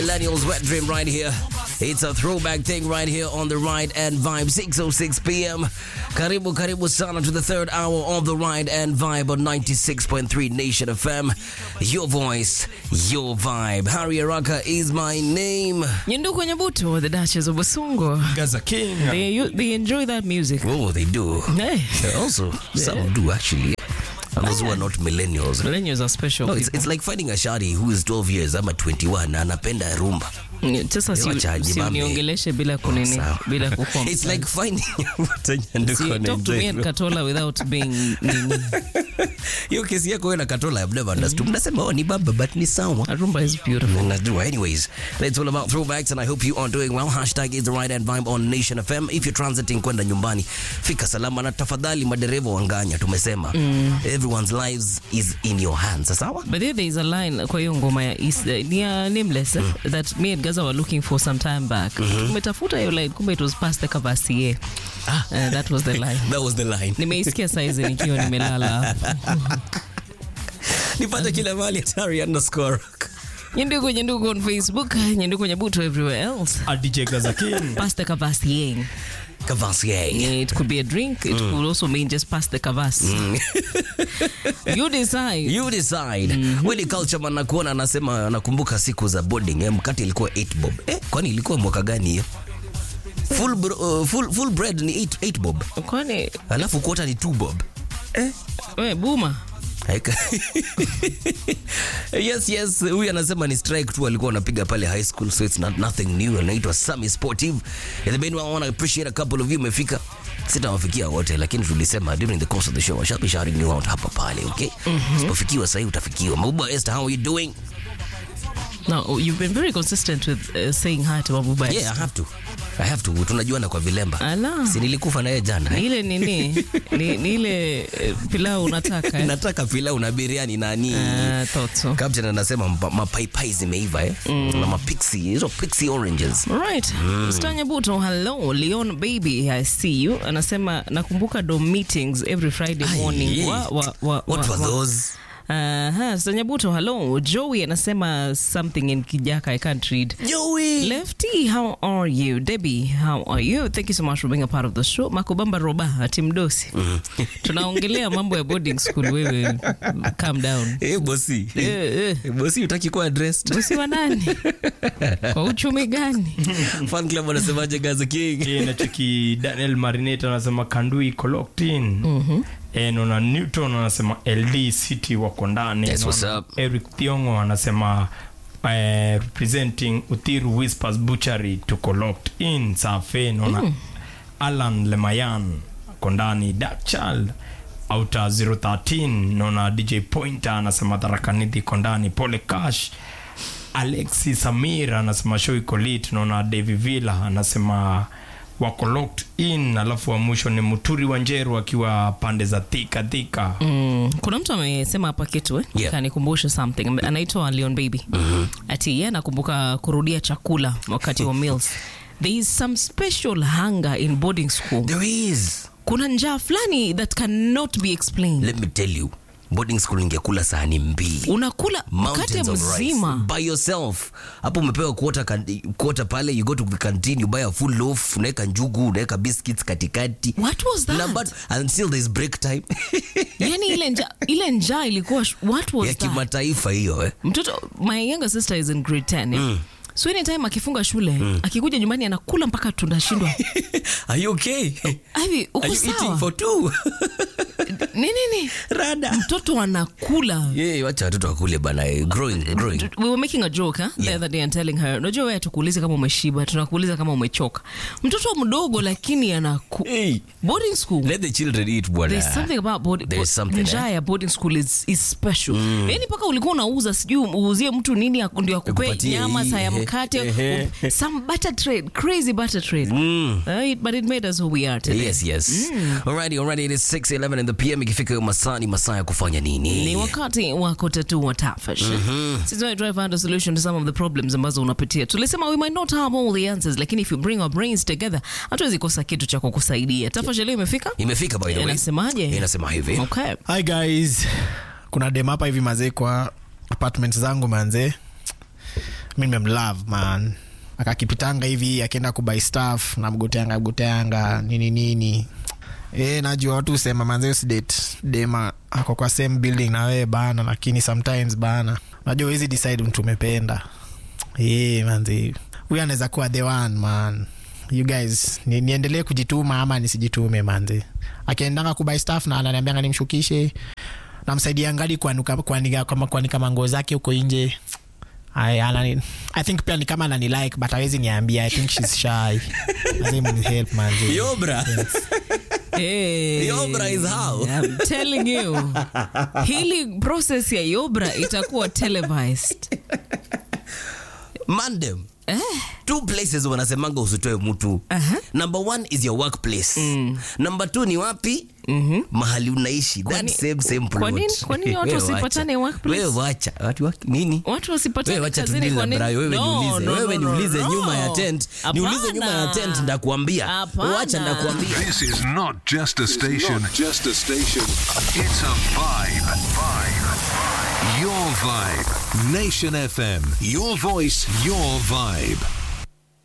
Millennials wet dream right here. It's a throwback thing right here on the Ride and Vibe 606 p.m. Karibu karibu sana to the third hour of the Ride and Vibe on 96.3 Nation FM. Your voice, your vibe. Harry Araka is my name. Nyenduku Nyabuto, the Duchess of Basungo. Gaza King. They, they enjoy that music. Oh, they do. Hey. Also, some do actually. And those who are not millennials. Millennials are special No, it's, people. it's like finding a shadi who is 12 years ama 21 na anapenda rumba. Mm, Sasa si, Wacha si ajibambe. uniongeleshe bila kunini, Sawa. bila kukompa. It's like finding Nyanduku See, talk to me and anaenjoy. Katola without being nini. hiyo kesi yako wewe na Katola I've never understood. Mnasema oh, ni baba but ni sawa. Rumba is beautiful. Najua. Anyways, it's all about throwbacks and I hope you are doing well. Hashtag is the right and vibe on Nation FM. If you're transiting kwenda nyumbani, fika salama na tafadhali madereva wanganya tumesema. Everyone's lives is in your hands. Sawa? But there, there is a line kwa hiyo ngoma ya is, uh, ni ya nameless eh, that me and Gaza were looking for some time back. Tumetafuta hiyo line kumbe it was past the Cavassier. Ah. Uh, that was the line. That was the line. Nimeisikia saizi nikiwa nimelala hapo. Nipate kila mahali hatari underscore. Nyenduku Nyenduku on Facebook, Nyenduku Nyabuto everywhere else. A DJ Gaza King. Past the Cavassier. Cavassier. It could be a drink. It could also mean just pass the kavas. you decide. You decide. Willy Culture man nakuona anasema anakumbuka siku za boarding. Eh, mkate ilikuwa 8 bob. Eh, kwani ilikuwa mwaka gani hiyo? Full, bro, uh, full, full bread ni 8, 8 bob. Kwani Alafu quarter ni 2 bob. we buma Haika- yes yes huyu anasema ni strike tu alikuwa anapiga pale high school so it's not nothing new anaitwa Sami Sportive and the main one I want to appreciate a couple of you umefika sitawafikia wote lakini tulisema during the course of the show I shall be shouting you out hapa pale okay usipofikiwa sasa utafikiwa Mabuba Esther how are you doing no you've been very consistent with uh, saying hi to Mabuba yeah I have to I have to tunajuana kwa vilemba Ala. si nilikufa naye jana ni eh? ile nini ni, ni ile eh, pilau unataka eh? nataka pilau na biriani nani uh, thought so Captain anasema mpa- mapaipai zimeiva eh? na mapixi hizo pixie oranges Right. Stanya Buto, hello. Leon baby, I see you. Anasema nakumbuka do meetings every Friday Ai, morning. yeah. Wa, wa, wa, What wa, were wa. those? Aha, Stanya Buto, hello. Joey anasema something in Kijaka I can't read. Joey. Lefty, how are you? Debbie, how are you? Thank you so much for being a part of the show. Makubamba Roba, Timdosi. Tunaongelea mambo ya boarding school wewe. Calm down. Eh, bosi. Eh, eh. Eh, bosi utaki kuwa dressed. Bosi wa nani? Kwa uchumi gani? Fan club wanasemaje Gaza King? Hii nacheki Daniel Marinate anasema Kandui locked in. Eh, naona Newton anasema LD City wako ndani. Yes, what's Naona up? Eric Thiongo anasema eh, representing Uthiru Whispers Butchery tuko locked in. Safe naona Alan Lemayan ako ndani. Dark Child Outer 013 naona DJ Pointer anasema Tharakanithi iko ndani. Pole Cash Alexi Samir anasema show iko lit. Naona David Villa anasema wako locked in, alafu wa mwisho ni Muturi wa Njeru akiwa pande za Thika Thika. Mm, kuna mtu amesema hapa kitu eh? Yeah. kanikumbusha something Ame- anaitwa Leon Baby ati ye anakumbuka kurudia chakula wakati wa meals there is some special hunger in boarding school There is. kuna njaa fulani that cannot be explained Let me tell you. Boarding school ingekula sahani mbili. unakula mkate Mountains of rice mzima by yourself. Hapo umepewa quarter, kan- quarter pale you go to the canteen you buy a full loaf, unaweka njugu, unaweka biscuits katikati. what was Na that but until there's break time. yani ile njaa ile njaa ilikuwa sh- what was ya that kimataifa hiyo eh. mtoto my younger sister is in grade 10 eh? so anytime akifunga shule akikuja nyumbani anakula mpaka tunashindwa Are you okay? hivi uko Are you eating sawa for two? nini nini Rada. mtoto anakula Yeah, wacha watoto wakule bana. eh, Growing, growing. we were making a joke huh? the Yeah. other day and telling her unajua wewe tukuulize kama umeshiba tunakuuliza kama umechoka mtoto mdogo lakini anaku Hey, boarding school let the children eat bwana. There's something about board, There's bo- something, njaa ya boarding school is, is special yani mpaka ulikuwa unauza sijui uuzie mtu nini aku- ndio akupe Akupatie nyama hii, saa ya ehe, mkate ehe. some butter trade crazy butter trade Uh, it- but it made us who we are today Yes, yes. Alrighty, alrighty, it is 6:11 in the PM ikifika hiyo masaa ni masaa ya kufanya nini? ni wakati wa kutatua tafash sisi we try to find a solution to some of the problems ambazo unapitia tulisema we might not have all the answers lakini if you bring our brains together hatuwezi kosa kitu cha kukusaidia tafash leo imefika Imefika by the way. inasemaje Inasema hivi. okay hi guys kuna dem hapa hivi mazee kwa apartment zangu manzee mi nimemlove man akakipitanga hivi akienda kubai staff namgoteanga goteanga nini nini e, najua watu husema manze usidate dema ako kwa same building na wewe bana lakini sometimes bana najua hizi decide mtu umependa e, manze huyu anaweza kuwa the one man you guys ni, niendelee kujituma ama nisijitume manze akiendanga kubai staff na ananiambianga nimshukishe namsaidia ngali kuanika kuanika kama kuanika manguo zake huko nje I, anani, I think pia ni kama anani like but awezi niambia I think she's shy lazima ni help manze Yobra. Hey, Yobra is how? I'm telling you. Hili process ya Yobra itakuwa televised. Mandem. two places wanasemanga usitoe mtu Aha. number one is your workplace number two ni wapi mahali unaishi that Kwani- same same plot. kwa nini- kwa nini watu Wewe wacha. wasipatane workplace? wewe wacha watu waki- nini Watu wasipatane wewe wacha kazini tudili kwa na nini? Brayo, wewe No, niulize no, wewe no, no, niulize no. nyuma ya tent niulize nyuma ya Hapana. tent ndakuambia Hapana. wacha ndakuambia This is not just a station. Not just a station. It's a vibe. Vibe. Your vibe. Nation FM. Your voice, your vibe.